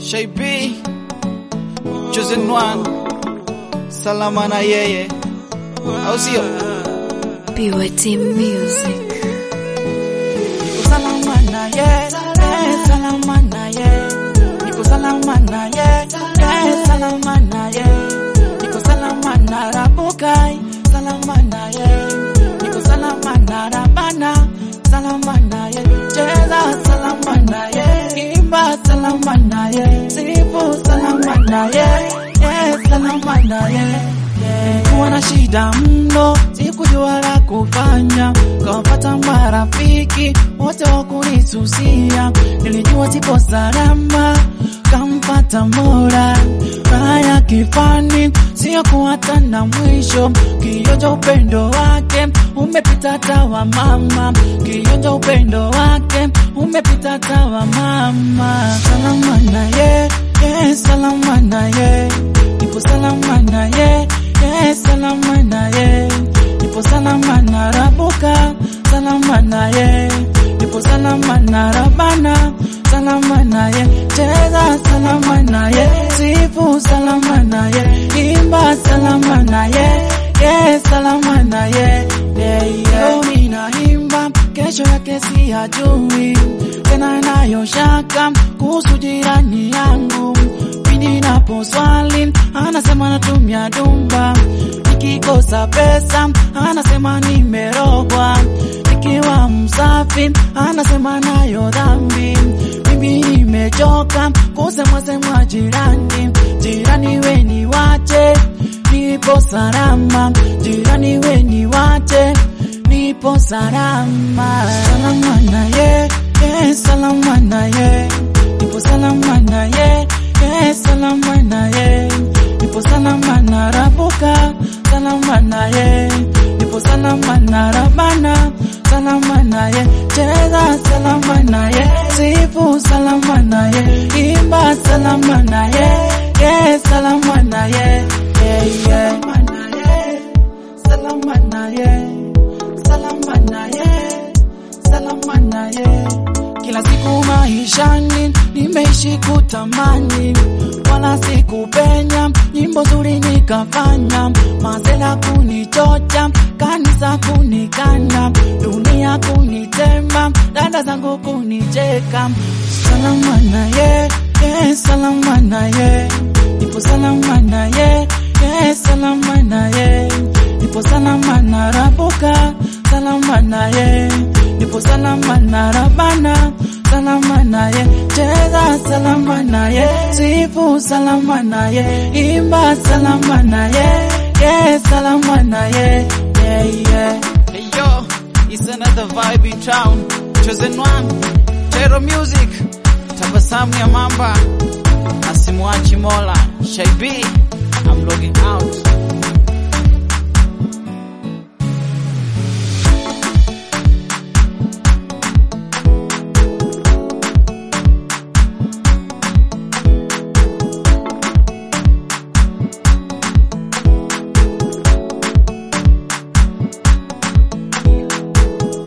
Shay B, Chosen One, salama na yeye, au sio? BYT Music. Niko salama na yeye, eh, salama na yeye. Niko salama na yeye, eh, salama na yeye. Niko salama na Rabukai, salama na yeye. Niko salama na Rabana, salama na yeye. Cheza salama na yeye, imba salama na yeye. Sifu salama na yeye, eh, salama na yeye. Kuwa na shida mno, sikujua la kufanya, kawapata marafiki wote wa kunisusia, nilijua sipo salama, kampata Mola raha ya kifani, sio kuwata na mwisho, kionja upendo wake umepita tawa mama, kionja upendo wake umepita tawa mama, salama na ye, ye salama na ye, nipo salama na ye ye salama na ye nipo salama na rabuka salama na ye nipo salama na rabana salama na ye cheza salama na ye sifu salama na ye imba salama na ye ye salama na ye leo ninaimba kesho yake siyajui tena nayo shaka kuhusu jirani yangu pindi napo swali anasema natumia dumba, nikikosa pesa anasema nimerogwa, nikiwa msafi anasema nayo dhambi. Mimi nimechoka kusemwa semwa jirani, jirani weni wache nipo salama, jirani weni wache nipo salama, salama na ye, ye salama na ye, nipo salama na ye ye salama na ye nipo salama na rabuka salama na ye nipo salama na rabana salama na ye cheza salama na ye sifu salama na ye imba salama na ye ye salama na ye ye ye salama na ye salama na ye salama na ye kila siku maishani nimeishi kutamani, wala sikupenya, nyimbo nzuri nikafanya, mazela kunichocha, kanisa kunikana, dunia kunitema, dada zangu kunicheka. Salama na ye, ye salama na ye, nipo salama na ye, ye salama na ye, nipo salama na rabuka, salama na ye, nipo salama na rabana salama na ye, cheza salama na ye, sifu salama na ye, imba salama na ye, yeah, salama na ye, yeah, yeah. Hey yo, it's another vibe in town. Chosen one, Tero Music, tabasamu ya mamba, asimwachi Mola, Shaibi, I'm logging out.